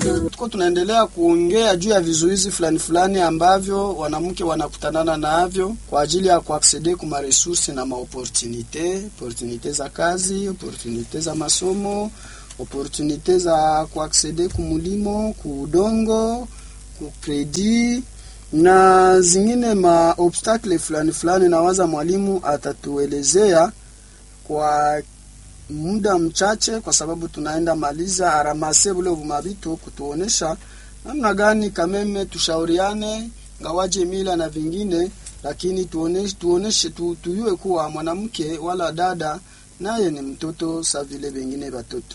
Tuko tunaendelea kuongea juu ya vizuizi fulani fulani ambavyo wanamke wanakutanana navyo kwa ajili ya kuaksede kuma resource na maopportunite, opportunite za kazi, opportunite za masomo, opportunite za kuaksede kumulimo, kuudongo, kukredi na zingine ma obstacle fulani fulani, nawaza mwalimu atatuelezea kwa muda mchache, kwa sababu tunaenda maliza aramase bule vumavitu kutuonesha namna gani kameme tushauriane ngawaje mila na vingine, lakini tuoneshe, tuoneshe tu, tuyue kuwa mwanamke wala dada naye ni mtoto sa vile vingine watoto.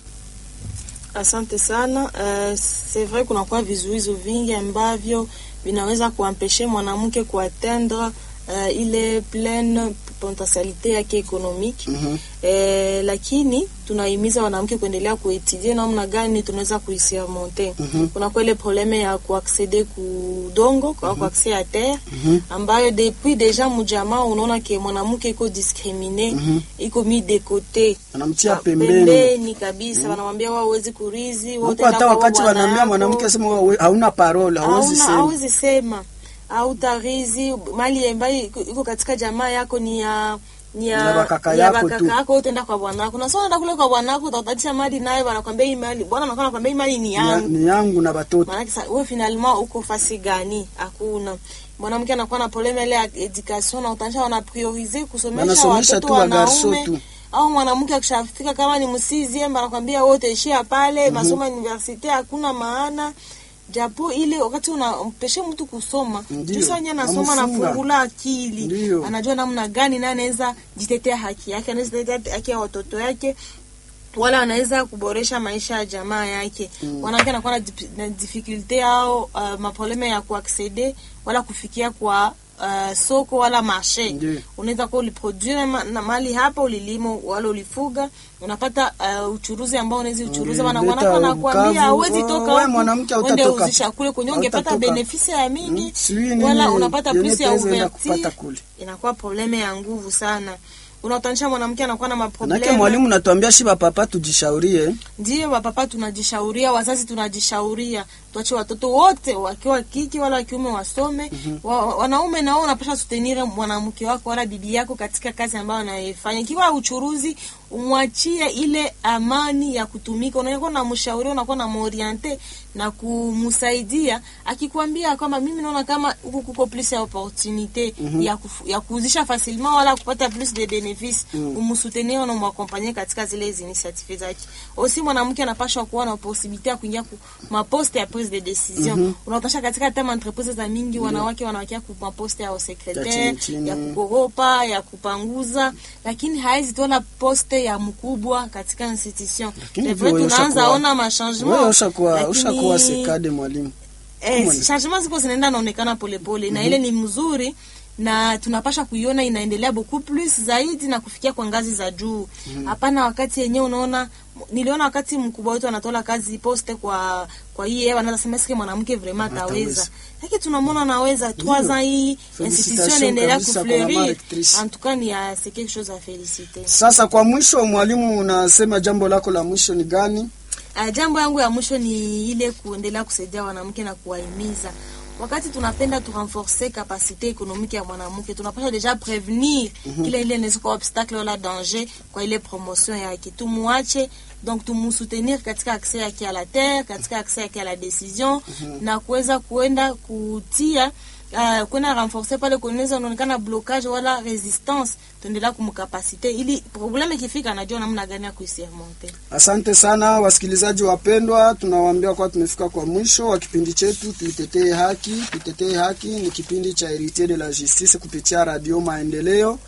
Asante sana. Uh, c'est vrai kunakuwa vizuizo vingi ambavyo vinaweza kuampeshe mwanamke kuatendre uh, ile pleine potentialite yake ekonomiki Mhm. eh, lakini tunahimiza wanawake kuendelea kuetudie namna gani tunaweza kuisurmonte. Mhm. Kunakuwa ile probleme ya kuaccede kudongo kwa kuaccede ya terre Mhm. ambayo depuis deja mujamaa unaona ke mwanamke iko discrimine Mhm. iko mi de kote Anamtia Ah, pembeni kabisa, wanamwambia wao huwezi kurizi, wewe huko, utaenda hata kwa wakati bwana wanaambia yako. mwanamke asema wewe hauna parole, hauwezi Hauna- sema. hauwezi sema hautarizi mali ambayo iko iko katika jamaa yako ni ya ni ya Ni ya bakaka ni ya yako bakaka tu. yako, utaenda kwa bwana wako na sio unaenda kule kwa bwana wako utatatisha mali naye, wanakwambia hii mali bwana anakuwa anakwambia hii mali ni Ni ya- yangu. ni yangu na watoto Maana kisa wewe finalement uko fasi gani? Hakuna. Mwanamke anakuwa na probleme ile ya education na utanisha wana prioriser kusomesha Wanasomesha watoto tu wagarso wanaume tu. au mwanamke akishafika kama ni msizi emba anakwambia wote ishia pale masomo ya universite hakuna maana japo ile wakati unampeshe mtu kusoma Ndiyo, tusanye anasoma namfunga. anafungula akili Ndiyo. anajua namna gani naye anaweza jitetea haki yake anaweza jitetea haki ya watoto yake wala anaweza kuboresha maisha ya jamaa yake mm. wanawake anakuwa na, dip- na difficulte au uh, maprobleme ya kuaccede wala kufikia kwa uh, soko wala marshe Ndiyo. unaweza kuwa uliproduire ma, na mali hapa ulilimo wala ulifuga unapata uh, uchuruzi ambao unaweza uchuruzi wana Ulileta wanako wanakuambia ukavu, hauwezi wewe toka huku, mwanamke uende hautatoka. uzisha kule kwenye ungepata Hautatoka. benefisi ya mingi Mm, sijui nini wala unapata yenye plus ya pesa enda ouverture kupata kule. inakuwa probleme ya nguvu sana unautanisha mwanamke anakuwa na Manake maprobleme mwalimu natuambia shiba papa tujishaurie Ndiyo, wapapa tunajishauria, wazazi tunajishauria, tuache watoto wote wakiwa kike wala wakiume wasome. wa, wa- wanaume nao unapasha sutenire mwanamke wako wala bibi yako katika kazi ambayo anaifanya. Ikiwa uchuruzi, umwachie ile amani ya kutumika. Unakuwa na mshauri, unakuwa na moriente na kumsaidia, akikwambia kwamba mimi naona kama huku kuko plus ya opportunite ya, kufu, ya kuuzisha facilement wala kupata plus de benefice mm. umsutenir na umwakompanye katika zile initiative zake. Aussi mwanamke anapashwa kuwa na possibilité ya kuingia ku maposte ya prise de decision. Mm -hmm. Unaotasha katika tema entreprise za mingi wanawake wanawakia ku maposte ya Ya secretaire, chini chini. ya kukoropa, ya kupanguza, lakini haizi tola poste ya mkubwa katika institution. Lakini C'est vrai wewe tunaanza ushakuwa- ona ma wewe changement. ushakuwa lakini- ushakuwa sekade mwalimu Eh, Kumwani. changement ziko zinaenda naonekana polepole na ile ni mzuri na tunapasha kuiona inaendelea beaucoup plus zaidi na kufikia kwa ngazi za juu. Hapana wakati yenyewe unaona niliona wakati mkubwa wetu anatola kazi poste kwa kwa hii hewa anaweza sema sike mwanamke vraiment ataweza. Ataweza. Lakini tunamwona anaweza trois ans hii institution Félicitations inaendelea kabisa kwa mama kufleurir. rectrice. En tout cas ni ya c'est quelque chose à féliciter. Sasa kwa mwisho, mwalimu, unasema jambo lako la mwisho ni gani? Uh, jambo yangu ya mwisho ni ile kuendelea kusaidia wanawake na kuwahimiza. Wakati tunapenda tu renforcer capacité économique ya mwanamke, tunapaswa deja prevenir kile ile inaweza kuwa obstacle wala danger kwa ile promotion yake. Tumuache donc tumusoutenir katika accès yake à la terre, katika accès yake à la décision na kuweza kuenda kutia uh, kwenda renforcer pale kunaweza unaonekana blocage wala resistance, tuendelea kumkapasite ili probleme ikifika, anajua namna gani ya kuisurmonter. Asante sana wasikilizaji wapendwa, tunawaambia kuwa tumefika kwa mwisho wa kipindi chetu Tuitetee Haki. Tuitetee Haki ni kipindi cha Heritier de la Justice kupitia Radio Maendeleo,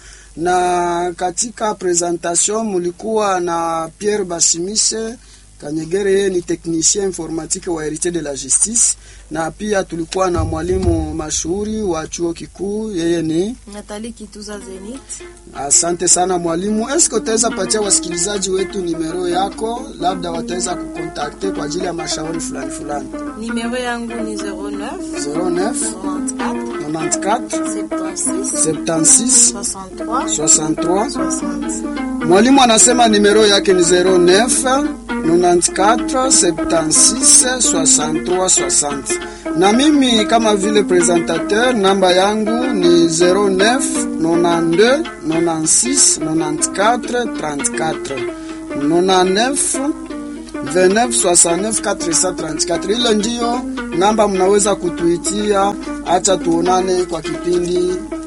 na katika presentation mulikuwa na Pierre Bashimise Kanyegere, yeye ni technicien informatique wa Heritier de la Justice, na pia tulikuwa na mwalimu mashuhuri wa chuo kikuu, yeye ni Nathalie Kituza Zenit. Asante sana mwalimu. Eske utaweza patia wasikilizaji wetu nimero yako, labda wataweza kukontakte kwa ajili ya mashauri fulani fulani. Numero yangu ni 09 09 94 94 76 76 63 63. 60. Mwalimu anasema nimero yake ni 09 94 76 63 60 na mimi kama vile presentateur namba yangu ni 09 92 96 94 34 99 29 69 434. Ile ndiyo namba mnaweza kutuitia. Acha tuonane kwa kipindi